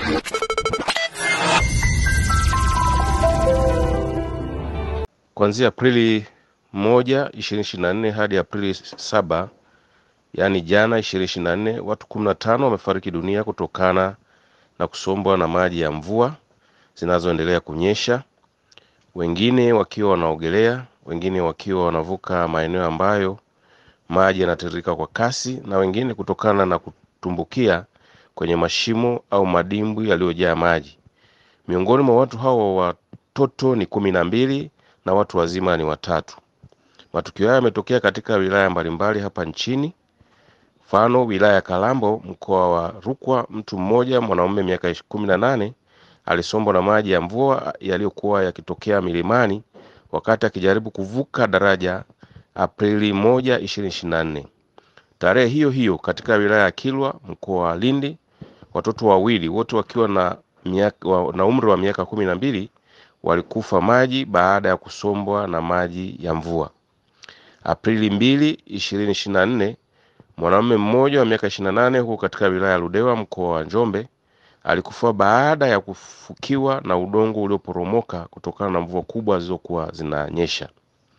Kuanzia Aprili moja ishirini ishirini na nne hadi Aprili saba yaani jana ishirini ishirini na nne watu kumi na tano wamefariki dunia kutokana na kusombwa na maji ya mvua zinazoendelea kunyesha, wengine wakiwa wanaogelea, wengine wakiwa wanavuka maeneo ambayo maji yanatiririka kwa kasi, na wengine kutokana na kutumbukia kwenye mashimo au madimbwi yaliyojaa maji. Miongoni mwa watu hao watoto ni kumi na mbili na watu wazima ni watatu. Matukio haya yametokea katika wilaya mbalimbali hapa nchini. Mfano, wilaya ya Kalambo, mkoa wa Rukwa, mtu mmoja mwanaume miaka kumi na nane alisombwa na maji ya mvua yaliyokuwa yakitokea milimani wakati akijaribu kuvuka daraja Aprili moja ishirini ishirini na nne. Tarehe hiyo hiyo katika wilaya ya Kilwa mkoa wa Lindi, watoto wawili wote wakiwa na, miaka, wa, na umri wa miaka kumi na mbili walikufa maji baada ya kusombwa na maji ya mvua. Aprili mbili ishirini ishirini na nne mwanamume mmoja wa miaka ishirini na nane huko katika wilaya ya Ludewa mkoa wa Njombe alikufa baada ya kufukiwa na udongo ulioporomoka kutokana na mvua kubwa zilizokuwa zinanyesha.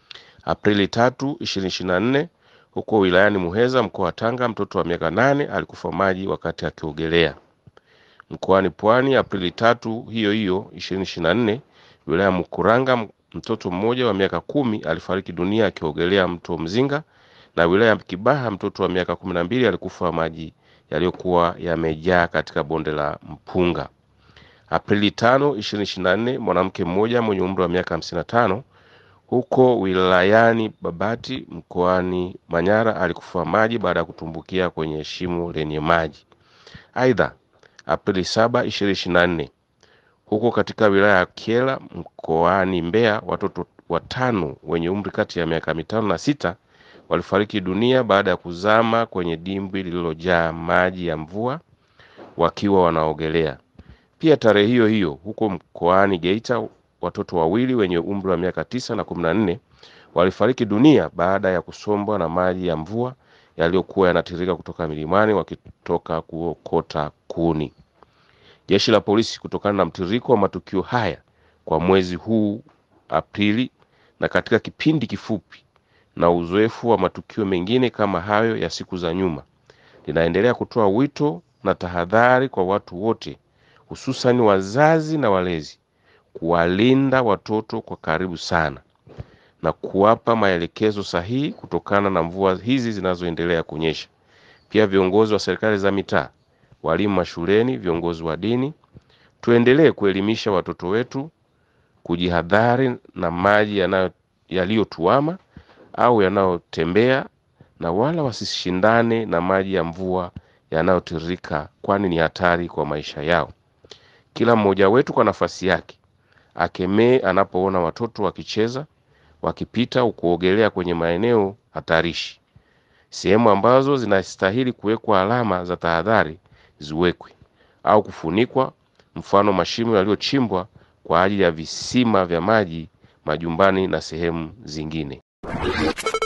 Aprili tatu ishirini ishirini na nne huko wilayani Muheza mkoa wa Tanga mtoto wa miaka nane alikufa maji wakati akiogelea. Mkoani Pwani Aprili tatu hiyo hiyo ishirini ishirini na nne wilaya Mkuranga mtoto mmoja wa miaka kumi alifariki dunia akiogelea mto Mzinga, na wilaya ya Kibaha mtoto wa miaka kumi na mbili alikufa maji yaliyokuwa yamejaa katika bonde la Mpunga. Aprili tano ishirini ishirini na nne mwanamke mmoja mwenye umri wa miaka hamsini na tano huko wilayani Babati mkoani Manyara alikufa maji baada ya kutumbukia kwenye shimo lenye maji. Aidha, Aprili saba ishirini ishirini na nne huko katika wilaya ya Kyela mkoani Mbeya watoto watano wenye umri kati ya miaka mitano na sita walifariki dunia baada ya kuzama kwenye dimbwi lililojaa maji ya mvua wakiwa wanaogelea. Pia tarehe hiyo hiyo huko mkoani Geita watoto wawili wenye umri wa miaka tisa na kumi na nne walifariki dunia baada ya kusombwa na maji ya mvua yaliyokuwa yanatiririka kutoka milimani wakitoka kuokota kuni. Jeshi la polisi kutokana na mtiririko wa matukio haya kwa mwezi huu Aprili na katika kipindi kifupi na uzoefu wa matukio mengine kama hayo ya siku za nyuma, linaendelea kutoa wito na tahadhari kwa watu wote, hususani wazazi na walezi, kuwalinda watoto kwa karibu sana na kuwapa maelekezo sahihi kutokana na mvua hizi zinazoendelea kunyesha. Pia viongozi wa serikali za mitaa, walimu mashuleni, viongozi wa dini, tuendelee kuelimisha watoto wetu kujihadhari na maji yaliyotuama au yanayotembea na wala wasishindane na maji ya mvua yanayotiririka, kwani ni hatari kwa maisha yao. Kila mmoja wetu kwa nafasi yake akemee anapoona watoto wakicheza, wakipita au kuogelea kwenye maeneo hatarishi. Sehemu ambazo zinastahili kuwekwa alama za tahadhari ziwekwe au kufunikwa, mfano mashimo yaliyochimbwa kwa ajili ya visima vya maji majumbani na sehemu zingine.